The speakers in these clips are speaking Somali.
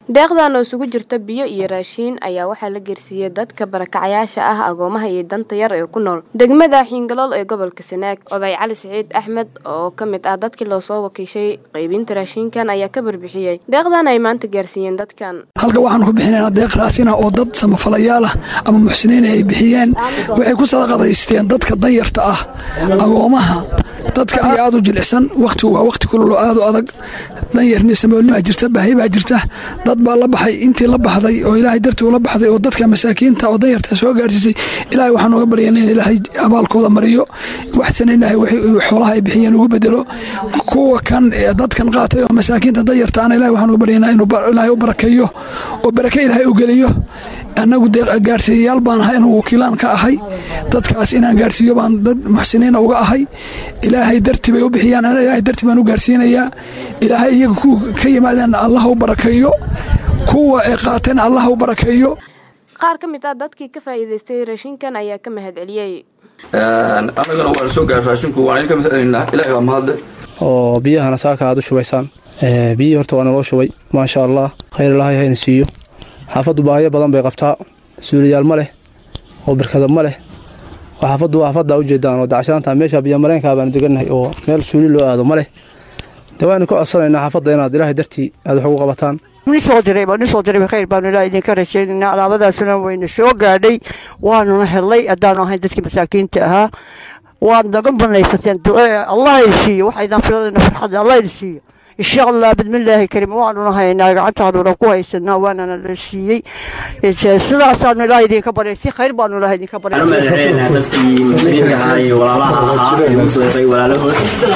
deeqdan oo isugu jirta biyo iyo raashiin ayaa waxaa la geersiiyey dadka barakacayaasha ah agoomaha iyo danta yar ee ku nool degmada xiingalool ee gobolka sanaag oday cali siciid axmed oo ka mid ah dadkii loo soo wakiishay qaybinta raashiinkan ayaa ka barbixiyey deeqdan ay maanta gaarsiiyeen dadkan halka waxaanu ku bixinaynaa deeq raasina oo dad samafalayaal ah ama muxsiniin ay bixiyeen waxay ku sadaqadaysteen dadka danyarta ah agoomaha dadka aad u jilicsan wakhtigu waa wakhti kulul oo aad u adag danyarni samoolnimaa jirta baahi baa jirta dad baa la baxay intii la baxday oo ilaahay dartii ula baxday oo dadka masaakiinta oo danyarta soo gaarsiisay ilaahay waxaan uga baryana in ilaahay abaalkooda mariyo waxsana ilaahay xoolaha ay bixiyeen ugu bedelo kuwa kan dadkan qaatay oo masaakiinta danyarta ana ilahay waxaan uga baryanaa inuu ilaahay u barakeeyo oo barake ilaahay u geliyo annagu gaarsiiyayaal baan ahay inuu wakiilaan ka ahay dadkaas inaan gaarsiiyo baan dad muxsiniina uga ahay ilaahay darti bay u bixiyaan ana ilaahay darti baan u gaarsiinayaa ilaahay iyaga ku ka yimaadeen allah u barakeeyo kuwa ay qaateen allah u barakeeyo qaar ka mid ah dadkii ka faa'iidaystay raashinkan ayaa ka mahad celiyey annagana waan soo gaar raashinku waan idinka mahadcelinaa ilaahay waa mahadle oo biyahana saaka aad u shubaysaan biyihii horta waa naloo shubay maasha allah khayr ilaahay hayna siiyo xaafaddu baahiyo badan bay qabtaa suuliyaal ma leh oo birkada ma leh oo xaafaddu waa xaafaddaa ujeedaan oo dacshanaanta meesha biyomareenkaa baanu degannahay oo meel suuli loo aado ma leh dee waanu ka codsanaynaa xaafadda inaad ilaahay dartii aad wax ugu qabataan nisoo diray baa nisoo diray khayr baanu ilaaha idinka rajaynaynaa alaabadaasuna wayna soo gaadhay waanuna helay haddaanu ahayn dadkii masaakiinta ahaa waad naga banaysateen allah idin siiyo waxaydan filadayna farxadda allah idin siiyo insha allah bidmillaahi karim waanuna haynaa gacantaanuna ku haysanaa waanana la siiyey sidaasaanu ilaaha idinka baryay si khayr baanu ilaha idinka baryay waxaan u mahadcelinaynaa dadkii muslimiinta ahaa iyo walaalaha ahaa ee u sooqay walaalahood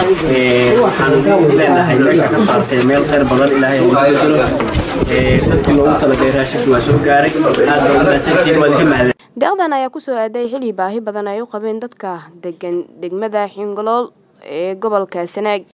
waxaan leenahay meesha ka saartay meel khayr badan ilaahay ugu bedelo dadkii loogu talagalay raashinka waa soo gaaray aad baa u mahadsantihiin waad ka mahadin deeqdan ayaa kusoo aaday xili baahi badan ay u qabeen dadka degan degmada xingolool ee gobolka sanaag